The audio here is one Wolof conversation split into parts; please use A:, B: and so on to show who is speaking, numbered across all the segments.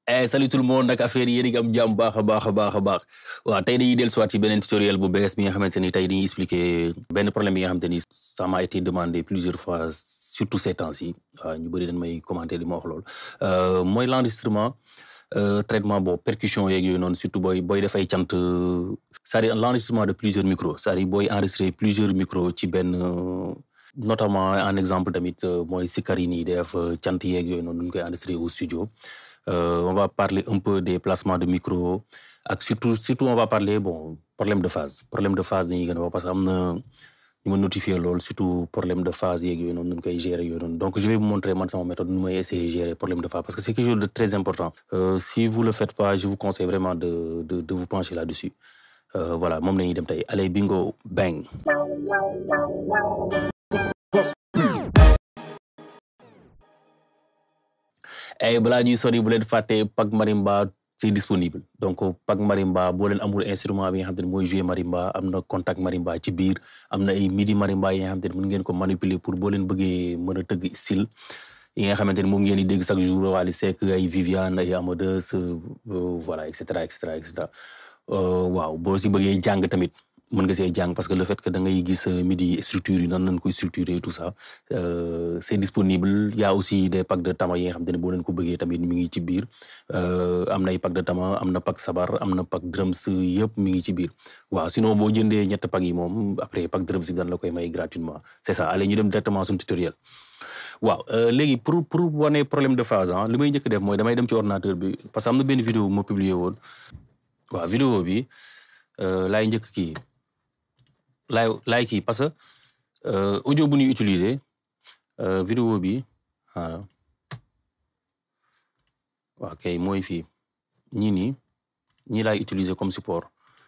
A: Eh, salut tout le monde nag affaire yi yéen a ngi am jàmm baax a baax a baax a baax waaw tey dañuy dellusiwaat ci beneen tutoriel bu bees bi nga xamante ni tey dañuy expliquer benn problème bi nga xamante ni ça m'a été demandé plusieurs fois surtout ces temps-ci waaw ñu bëri dañ may commenter di ma wax loolu Euh, mooy l'enregistrement euh, traitement bon percussion yeeg yooyu noonu surtout booy booy dafay cant euh, c'est-à-dire l'enregistrement de plusieurs micros c'est-à-dire booy enregistrer plusieurs micros ci benn euh, notamment en exemple tamit euh, mooy sikkar yi nii def euh, cant yeeg yooyu noonu ñu koy enregistrer au studio Euh, on va parler un peu des placements de micro ak surtout surtout on va parler bon problème de phase problème de phase dañuy gën a wax parce que am na ñu ma notifier loolu surtout problème de phase yeeg yooyu noonu nu koy gérer yooyu noonu donc je vais vous montrer man sama méthode nu may essayer gérer problème de phase parce que c'est quelque chose de très important Euh, si vous le faites pas je vous conseille vraiment de de de vous pencher là-dessus Euh, voilà moom la ñuy dem tey allez bingo bang ay balaa ñuy sori bu leen fàtte Pack Marimba c'est disponible donc Pack Marimba boo leen amul instrument bi nga xam te ne mooy jouer marimba am na contact marimba ci biir am na ay midi marimba yi nga xam te ne mën ngeen ko manipuler pour boo leen bëggee mën a tëgg style yi nga xamante ne moom ngeen di dégg chaque jour Wally Seck ay Viviane ay Amadeus euh, voilà et cetera et cetera et cetera Euh, waaw boo si bëggee jàng tamit mën nga see jàng parce que le fait que da ngay gis euh, midi structure yi nan lañ koy structurer et tout ça euh, c'est disponible il y a aussi des packs de tama yi nga xam te ne boo leen ko bëggee tamit mi ngi ci biir Euh, am na ay pack de tama am na pack sabar am na pack drums yëpp mi ngi ci biir waaw sinon boo jëndee ñett pack yi moom après pack drums bi dan la koy may gratuitement c'est ça allez ñu dem directement suñu tutoriel waaw euh, léegi pour pour wane problème de phase ah li may njëkk def mooy damay dem ci ordinateur bi parce que am na benn vidéo bu ma publier woon waaw vidéo bi euh, laay njëkk kii laay laay kii parce que euh, audio bu ñuy utiliser euh, vidéo bi voilà waaw kay mooy fii ñii nii ñii laay utiliser comme support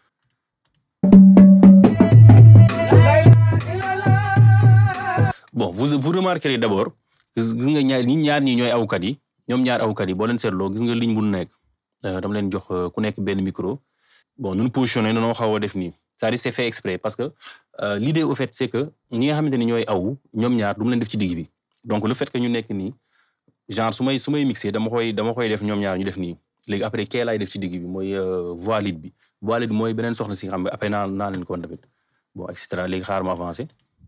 A: bon vous vous remarquerez d'abord gis gis nga ñaar ñi ñaar ñi ñooy awkat yi ñoom ñaar awkat yi boo leen seetloo gis nga ligne bu nekk euh, dama leen jox euh, ku nekk benn micro bon nun positionné nanoo xaw a def nii c'est-à-dire c'est fait exprès parce que euh, l'idée au fait c'est que ñi nga xamante ni ñooy aw ñoom ñaar du mu leen def ci digg bi donc le fait que ñu nekk nii genre su may su may mixé dama koy dama koy def ñoom ñaar ñu def nii léegi après kee laay def ci digg bi mooy euh, voix lead bi voix lead bi mooy beneen soxna si nga xam ne après naa naa leen ko woon tamit bon et cetera léegi xaar ma avancé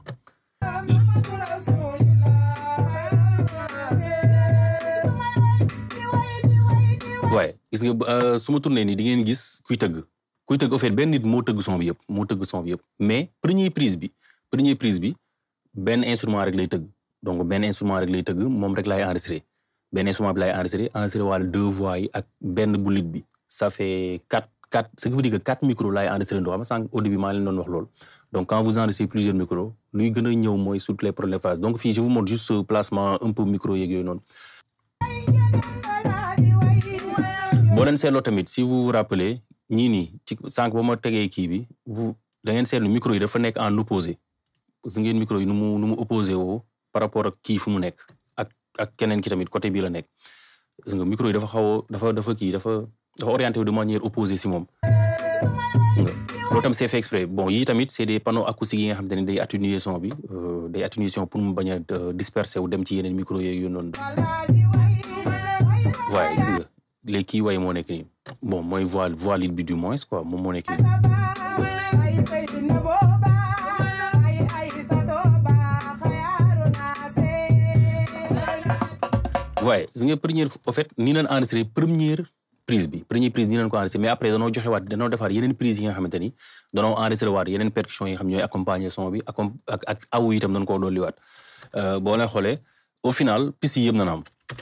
A: waaye gis nga euh, su ma tourné nii di ngeen gis kuy tëgg kuy tëgg au fait benn nit moo tëgg son bi yëpp moo tëgg son bi yëpp mais première prise bi première prise bi benn instrument rek lay tëgg donc benn instrument rek lay tëgg moom rek laay enregistré benn instrument bi laay enregistré enregistré wàlla deux voix yi ak benn bu lead bi ça fait quatre quatre ce qui veut dire que quatre micros laay enregistré ndoo xam nga sànq au début maa leen doon wax loolu donc quand vous enregistrez plusieurs micros luy gën a ñëw mooy sur les problèmes de phase donc fii je vous montre juste ce placement un peu micro yeeg yooyu noonu boo leen seetloo tamit si vous vous rappelez ñii nii ci sànq ba ma tegee kii bi vous da ngeen seetlu micro yi dafa nekk en opposé parce que ngeen micro yi nu mu nu mu opposé woo par rapport ak kii fu mu nekk ak ak keneen ki tamit côté bii la nekk gis nga micro yi dafa xaw a dafa dafa kii dafa dafa orienté wu de manière opposée si moom nga loolu tam c'est fait exprès bon yii tamit c'est des panneaux acoustiques yi nga xam te ne day atténuer son bi euh, day atténuer son pour mu bañ a euh, disperser wu dem ci yeneen micro yooyu noonu waaye gis nga léegi kii way moo nekk nii bon mooy voix voix lead bi du moins quoi moom moo nekk nii waaye gis nga première au fait nii nañ enregistré première prise bi première prise nii nañ ko enregistré mais après danoo joxe waat danoo defaat yeneen prise yi nga xamante ni danoo enregistré waat yeneen percussion yi nga xam ñooy accompagner son bi accom ak ak awu itam dañ koo dolli waat Euh, boo leen xoolee au final piste yi yëpp na am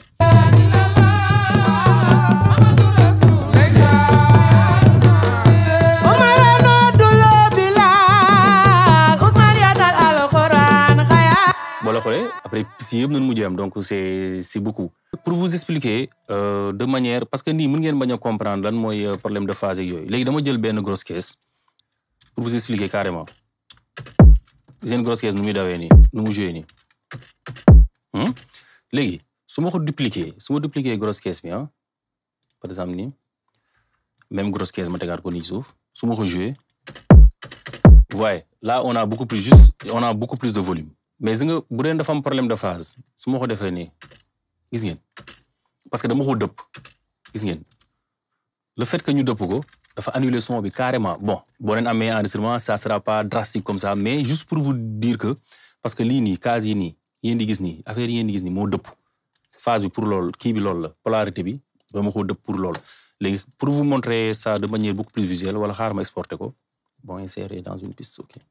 A: boo la xoolee après piste yëpp nañ mujjee am donc c'est c'est beaucoup pour vous expliquer euh, de manière parce que nii mën ngeen bañ a comprendre lan mooy euh, problème de phase ak yooyu léegi dama jël benn grosse caisse pour vous expliquer carrément seen grosse caisse nu muy dawee nii nu mu joué nii Hmm? léegi su ma ko dupliquer su ma dupliquer grosse caisse bi ah par exemple nii même grosse caisse ma tegaat ko nii suuf su ma ko joué voyez là on a beaucoup plus juste on a beaucoup plus de volume mais gis nga bu dee dafa am problème de phase su ma ko defee nii gis ngeen parce que dama ko dëpp gis ngeen le fait que ñu dëpp ko dafa annuler son bi carrément bon boo leen amee enregistrement ça sera pas drastique comme ça mais juste pour vous dire que parce que lii nii case yi nii yéen di gis nii affaire yi yéen di gis nii moo dëpp phase bi pour loolu kii bi loolu la polarité bi dama ko dëpp pour loolu léegi pour vous montrer ça de manière beaucoup plus visuelle wala xaar ma exporter ko bon insérer dans une piste ok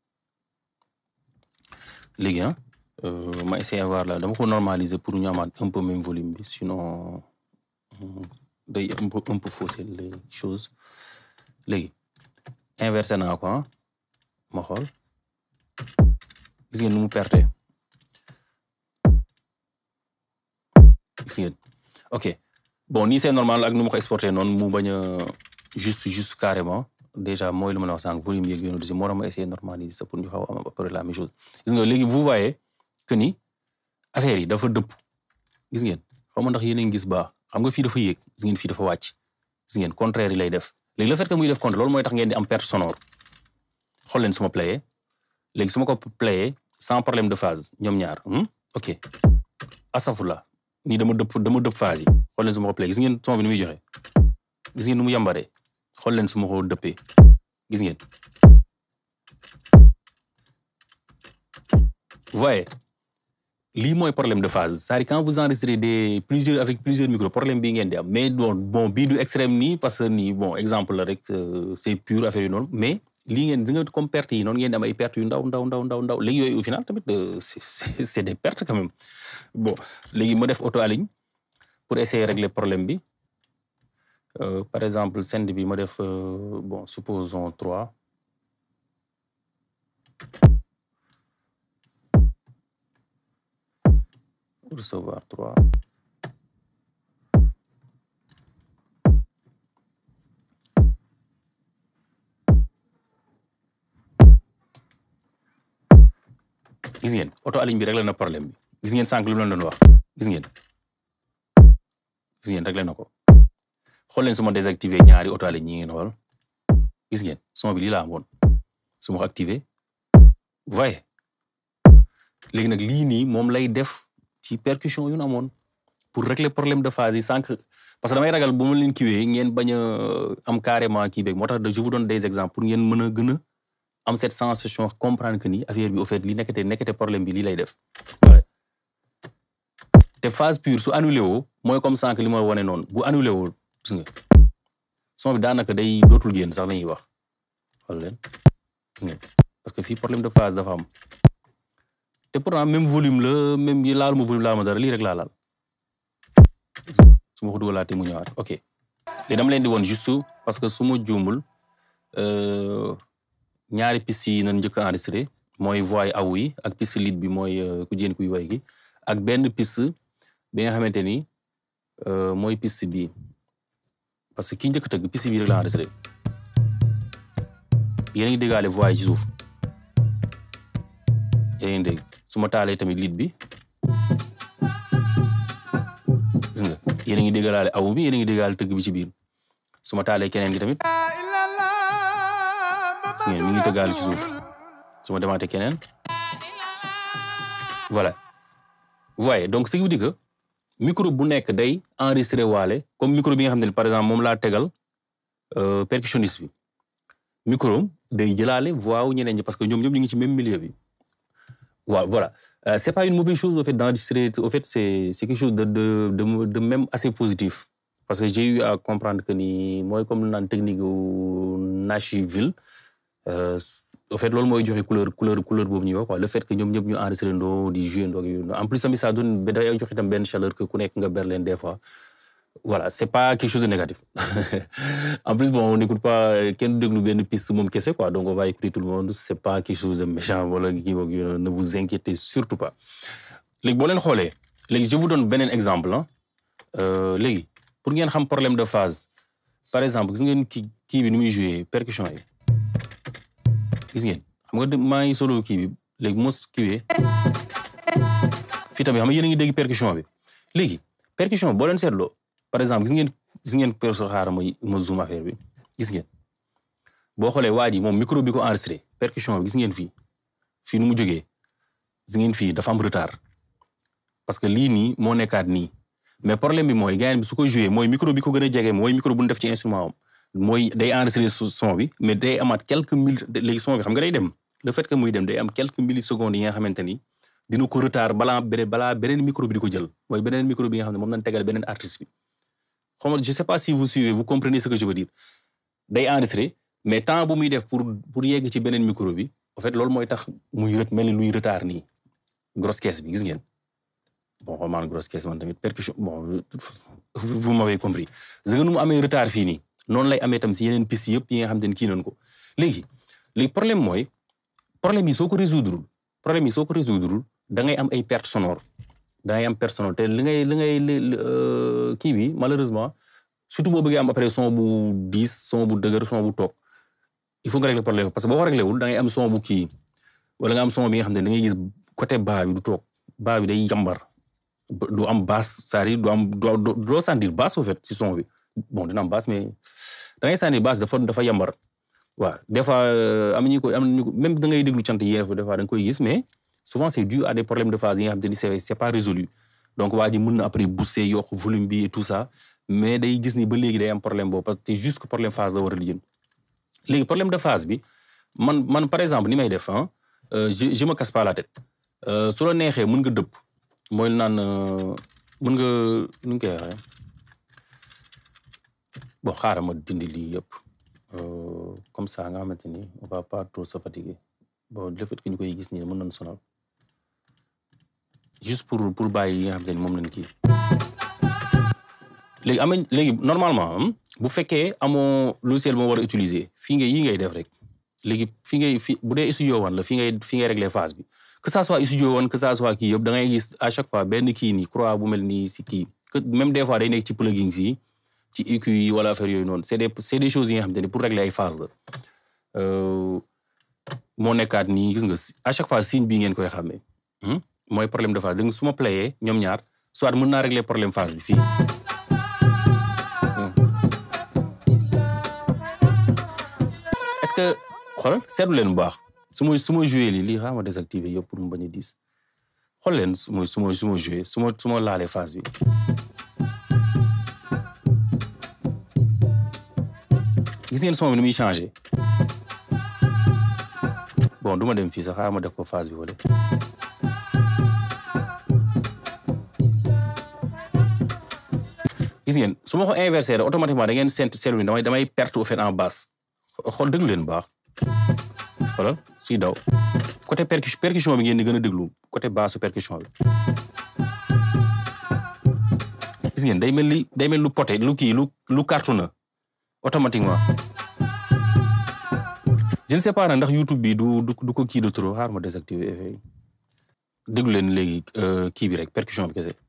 A: léegi ah ma essayer voir là dama ko normaliser pour ñu amaat un peu même volume bi sinon day un peu un peu fausser les choses léegi inversé naa ko ah ma xool gis ngeen nu mu perte gis ngeen ok bon nii c'est normal ak nu ma ko exporté noonu mu bañ a juste juste carrément déjà mooy lu ma la wax sànq volume yeeg yoonu moo tax ma essayer normaliser ça pour ñu xaw a am à peu près la même chose gis nga léegi vous voyez que ni affaire yi dafa dëpp gis ngeen xaw ma ndax yéen a ngi gis baax xam nga fii dafa yéeg gis ngeen fii dafa wàcc gis ngeen contraire yi lay def léegi le fait que muy def contre loolu mooy tax ngeen di am perte sonore xool leen su ma playé léegi su ma ko playé sans problème de phase ñoom ñaar ok asafula nii dama dëpp dama dëpp phase yi xool leen su ma ko playé gis ngeen son bi ni muy joxe gis ngeen nu mu yambaree xool leen su ma ko dëppee gis ngeen voyez lii mooy problème de phase c'est-à-dire quand vous enregistrez des plusieurs avec plusieurs micros problème bii ngeen di am mais bon bon bii du extrême nii parce que nii bon exemple la rek c'est pur affaire yu noonu mais lii ngeen di nga comme perte yi noonu ngeen di am ay pertes yu ndaw ndaw ndaw ndaw ndaw léegi yooyu au final tamit c'est c'est des pertes quand même bon léegi ma def auto aligne pour essayer régler problème bi Euh, par exemple send bi ma def euh, bon supposons trois recevoir trois gis ngeen auto aligne bi réglé na problème bi gis ngeen sànq lu mu leen doon wax gis ngeen gis ngeen réglé na ko xool leen su ma désactivé ñaari auto aligne ñi ngeen xool gis ngeen son bi lii laa amoon su ma ko activé voyez léegi nag lii nii moom lay def ci percussion yu nu amoon pour régler problème de phase yi sànq parce que damay ragal bu ma leen kiwee ngeen bañ a am carrément kii beeg moo tax je vous donne des exemples pour ngeen mën a gën a am cette sensation comprendre que ni affaire bi au fait li nekkate nekkate problème bi lii lay def te phase pure su annulé woo mooy comme sànq li ma wane noonu bu annulé woo gis nga son bi daanaka day dootul génn sax la ñuy wax xool leen gis nga parce que fii problème de phase dafa am te pourtant même volume la même yi laalu ma volume laalu ma dara lii rek laa laal su ma ko dugalaatee mu ñëwaat ok léegi dama leen di woon juste parce que su ma juumul ñaari piste yi nañ njëkk a enregistré mooy voix yi awu yi ak piste lead bi mooy ku jéen kuy way gi ak benn piste bi nga xamante ni mooy piste bii parce que kii njëkk tëgg piste bii rek la enregistré yéen a ngi déggaale voix yi ci suuf yéen a ngi dégg su ma taalee tamit lead bi gis nga yéen a ngi déggalaale awu bi yéen a ngi déggaale tëgg bi ci biir su ma taalee keneen gi tamit gis ngeen mi ngi tëggaale ci suuf su ma demaatee keneen voilà vous voyez donc ce qui veut dire que micro bu nekk day enregistré waale comme micro bi nga xam ne par exemple moom laa tegal percussionniste bi micro day jëlaale voix wu ñeneen ñi parce que ñoom ñoom ñu ngi ci même milieu bi waaw voilà euh, c'est pas une mauvaise chose au fait d'enregistrer au fait c'est c'est quelque chose de de de de même assez positif parce que j'ai eu à comprendre que ni mooy comme naan technique u Nashville euh, au fait loolu mooy joxe couleur couleur couleur boobu ñuy wax quoi le fait que ñoom ñëpp ñu enregistré ndoo di jouer ndoo yu en plus tamit ça donne ba day joxe tam benn chaleur que ku nekk nga Berlin des fois voilà c'est pas quelque chose de négatif en plus bon on n'écoute pas kenn déglu benn piste moom kese quoi donc on va écouter tout le monde c'est pas quelque chose de méchant wala kii boog ne vous inquiétez surtout pas léegi boo leen xoolee léegi je vous donne beneen exemple ah léegi pour ngeen xam problème de phase par exemple gis ngeen kii kii bi ni muy jouer percussion yi gis ngeen xam nga maa ngi solo kii bi léegi mos kiiwee fii tamit xam nga yéen a ngi dégg percussion bi léegi percussion boo leen seetloo par exemple gis ngeen gis ngeen perso xaaral ma ma zoom affaire bi gis ngeen boo xoolee waa ji moom micro bi ko enregistré percussion bi gis ngeen fii fii nu mu jógee gis ngeen fii dafa am retard parce que lii nii moo nekkaat nii mais problème bi mooy gars bi su ko joué mooy micro bi ko gën a jege mooy micro bu ñu def ci instrument am mooy day enregistré son bi mais day amaat quelques mille léegi son bi xam nga day dem le fait que muy dem day am quelques millisecondes yi nga xamante ni dina ko retard balaa beneen balaa beneen micro bi di ko jël mooy beneen micro bi nga xam ne moom lañ tegal beneen artiste bi xam nga je sais pas si vous suivez vous comprenez ce que je veux dire day enregistré mais temps bu muy def pour pour yegg ci beneen micro bi en fait loolu mooy tax muy ret mel ni luy retard nii grosse caisse bi gis ngeen bon xaw maa grosse caisse man tamit percussion bon vous m'avez compris gis nga nu mu amee retard fii nii noonu lay amee tam si yeneen piste yëpp yi nga xam ne kii nañ ko léegi léegi problème mooy problème yi soo ko résoudre problème yi soo ko résoudre da ngay am ay perte sonore da ngay am perte sonore te li ngay li ngay kii bi malheureusement surtout boo bëggee am après son bu diis son bu dëgër son bu toog il faut nga régler problème parce que boo ko réglé wul da ngay am son bu kii wala nga am son bi nga xam ne da ngay gis côté bas bi du toog bas bi day yambar du am basse c'est-à-dire du am du doo sentir basse au fait si son bi bon dina am basse mais da ngay sentir basse dafa dafa yambar waaw des fois am nañu ko am nañu ko même da ngay déglu cant yi des fois da nga koy gis mais souvent c'est dû à des problèmes de phase yi nga xam te ni c'est c'est pas résolu donc waa ji mën na après booster yokk volume bi et tout ça mais day gis ni ba léegi day am problème boobu parce que c'est juste que problème phase la war a lijjën léegi problème de phase bi man man par exemple ni may def ah je je me casse pas la tête su la neexee mën nga dëpp mooy naan mën nga nu ñu koy waxee bon xaaral ma dindi lii yëpp comme ça nga xamante ni on va pas trop se fatiguer bon le fait que ñu koy gis nii mën nañu sonal juste pour pour bàyyi yi nga xamante ni moom lañ kii léegi am léegi normalement bu fekkee amoo logiciel moo war a utiliser fii ngay yi ngay def rek léegi fi ngay fi bu dee studio one la fi ngay fi ngay régler phase bi que ça soit studio one que ça soit kii yëpp da ngay gis à chaque fois benn kii nii croix bu mel nii si kii que même des fois day nekk ci plugins yi ci EQ yi wala affaire yooyu noonu c'est des c'est des choses yi nga xamante ni pour régler ay phase la moo nekkaat nii gis nga à chaque fois signe bii ngeen koy xàmmee mooy problème de phase donc su ma playee ñoom ñaar soit mën naa régler problème phase bi fii est-ce que xoolal seetlu leen bu baax su ma su ma joué lii lii xaaral ma désactiver yëpp pour mu bañ a diis xool leen su ma su ma su ma joué su ma su ma laalee phase bi gis ngeen son bi ni muy changé bon du ma dem fii sax xaaral ma def ko phase bi wala gis ngeen su ma ko inversé rek automatiquement da ngeen sent seetlu ni damay damay perte au fait en basse xool déglu leen baax xoolal suy daw côté percussion percussion bi ngeen di gën a déglu côté basse percussion bi gis ngeen day mel ni day mel lu poté lu kii lu lu cartonné automatiquement je ne sais pas nag ndax YouTube bi du du du ko kii de trop xaar ma désactiver effet yi déglu leen léegi kii bi rek percussion bi kese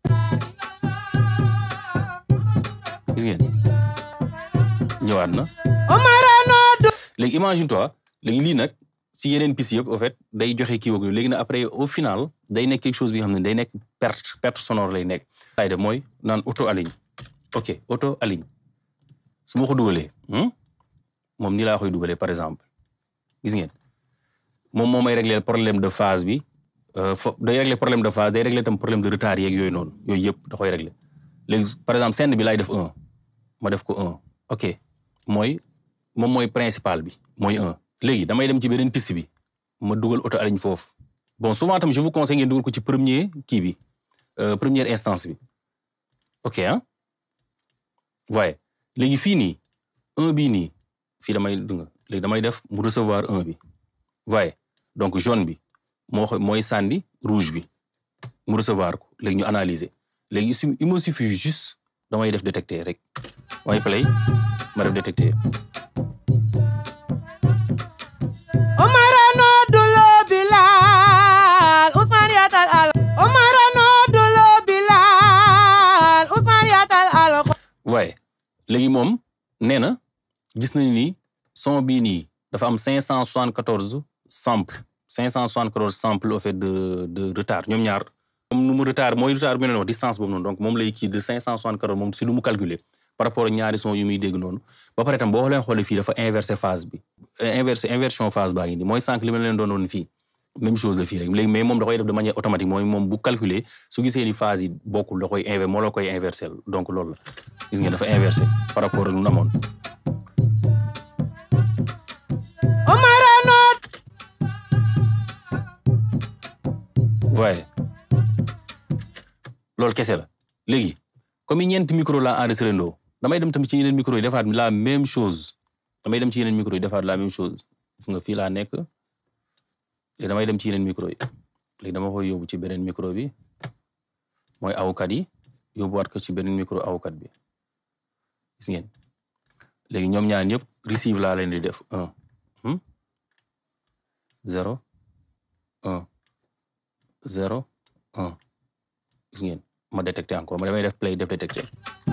A: gis ngeen ñëwaat na léegi imagine toi léegi lii nag si yeneen piste yëpp au fait day joxe kii wag léegi nag après au final day nekk quelque chose bi nga xam ne day nekk perte perte sonore lay nekk ay de mooy naan auto aligne ok auto aligne su ma ko dugalee moom ni laa koy dugalee par exemple gis ngeen moom moo may régler problème de phase bi fo day régler problème de phase day régler tam problème de retard yeeg yooyu noonu yooyu yëpp da koy régler léegi par exemple scène bi laay def un ma def ko un ok mooy moom mooy principal bi mooy un léegi damay dem ci beneen piste bi ma dugal auto aligne foofu bon souvent tam je vous conseille ngeen dugal ko ci premier kii bi première instance bi ok ah voyez léegi fii nii un bii nii fii damay dunga léegi damay def mu recevoir un bi voyez donc jaune bi moo mooy sànni rouge bi mu recevoir ko léegi ñu analyser léegi su il me suffit juste damay def détecter rek damay play ma def détecter
B: Omarano dulo Bilal Ousmane Yatal al Omarano dulo Bilal Ousmane Yatal al
A: waaye léegi moom nee na gis nañu ni son bii nii dafa am cinq cent soixante quatorze sample cinq cent soixante quatorze sample au fait de de retard ñoom ñaar moom nu mu retard mooy retard bi ñu wax distance boobu noonu donc moom lay kii de cinq cent soixante quatorze moom si lu mu calculer par rapport ak ñaari son yu muy dégg noonu ba pare tam boo leen xoolee fii dafa inversé phase bi inversé inversion phase baa ngi nii mooy sànq li ma leen doon woon fii même chose la fii rek léegi mais moom da koy def de manière automatique mooy moom bu calculer su gisee ni phase yi bokkul da koy inver moo la koy inversé donc loolu la gis ngeen dafa inversé par rapport ak lu amoon
B: Omaro no
A: voyez loolu kese la léegi comme ñeenti micro la enregistré ndoo damay dem tamit ci yeneen micro yi defaat la même chose damay dem ci yeneen micro yi defaat la même chose gis nga fii laa nekk léegi damay dem ci yeneen micro yi léegi dama koy yóbbu ci beneen micro bi mooy awkat yi yóbbuwaat ko ci beneen micro awkat bi gis ngeen léegi ñoom ñaar ñëpp receive laa leen di def un zéro un zéro un gis ngeen ma détecté encore ma damay def play def détecté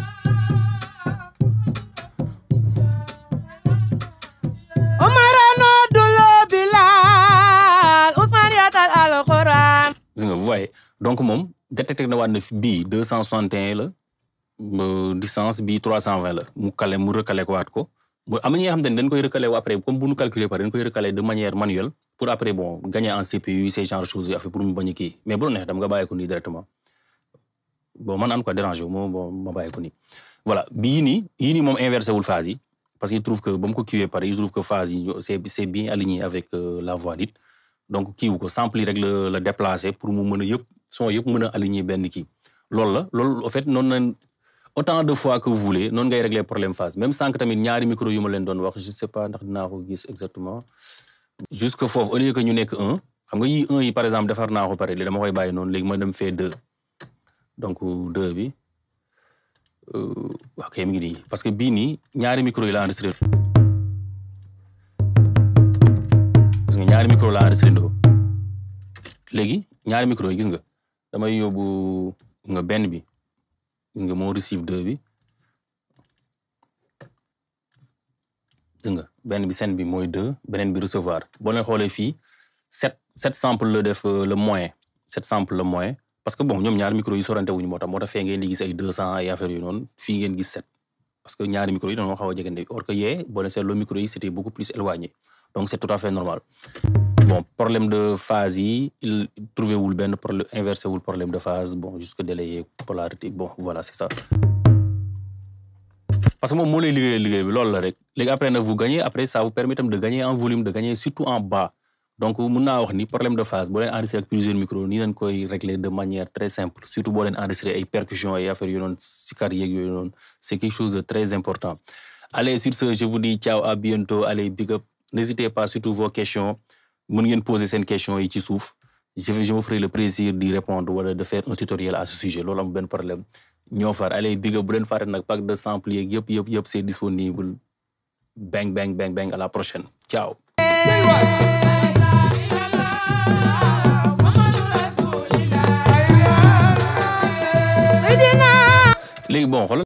B: Omaro no dulo Bilal Ousmane yaatal alxuraan
A: gis nga vous voyez donc moom détecté na waat na fi bii deux cent soixante et un la ba distance bii trois cent vingt la mu calé mu recalé ko waat ko mu am na ñi nga xam ne dañ koy recalé après comme bu ñu calculer par dañ koy recalé de manière manuelle pour après bon gagner en CPU ces genre de choses affaire pour mu bañ a kii mais bu la neex dama nga bàyyi ko nii directement bon man an quoi déranger wu ma bon ma bàyyi ko nii voilà bii nii yii nii moom inversé wul phase yi parce qu'il trouve que ba mu ko kiiwee pare il trouve que phase yi c'est c'est bien aligné avec euh, la voix dite donc kiiwu ko sample yi rek la la déplacé pour mu mën a yëpp son yëpp mën a aligné benn kii loolu la loolu en fait noonu lañ autant de fois que vous voulez noonu ngay régler problème phase même sànq tamit ñaari micro yu ma leen doon wax je sais pas ndax dinaa ko gis exactement jusque foofu au lieu que ñu nekk un xam nga yi un yi par exemple defar naa ko pare léegi dama koy bàyyi noonu léegi ma dem fee deux donc deux bi ok mi ngi nii parce que bii nii ñaari micro yi la enregistré gis nga ñaari micro la enregistré ndoo léegi ñaari micro yi gis nga damay yóbbu nga benn bi gis nga moo receive deux bi gis nga benn bi scène bi mooy deux beneen bi recevoir boo leen xoolee fii sept sept sample la def le moyen sept sample le moyen parce que bon ñoom ñaari micro yi sorante wuñu moo tax moo tax fee ngeen di gis ay deux cent ay affaires yu noonu fii ngeen gis sept parce que ñaari micro yi dañoo xaw a jegante or que yee boo leen seetloo micro yi c'était beaucoup plus éloigné donc c'est tout à fait normal bon problème de phase yi il trouvé wul benn problème inversé wul problème de phase bon jusque délayé polarité bon voilà c'est ça parce que moom moo lay liggéey liggéey bi loolu la rek léegi après nag vous gagnez après ça vous permet tam de gagner en volume de gagner surtout en bas donc mun naa wax ni problème de phase boo leen enregistré ak plusieurs micros nii leen koy régler de manière très simple surtout boo leen enregistré ay percussions ay affaires yu noonu sikar yeeg yooyu noonu c'est quelque chose de très important allez sur ce je vous dis ciao à bientôt allez big up n'hésitez pas surtout vos questions mën ngeen poser seen questions yi ci suuf je vais je me ferai le plaisir d'y répondre wala de faire un tutoriel à ce sujet loolu am benn problème ñoo far allez big up bu leen fàtte nag pack de sample yeeg yëpp yëpp yëpp c'est disponible bang bang bang bang à la prochaine ciao
B: Seydina
A: léegi bon xoolal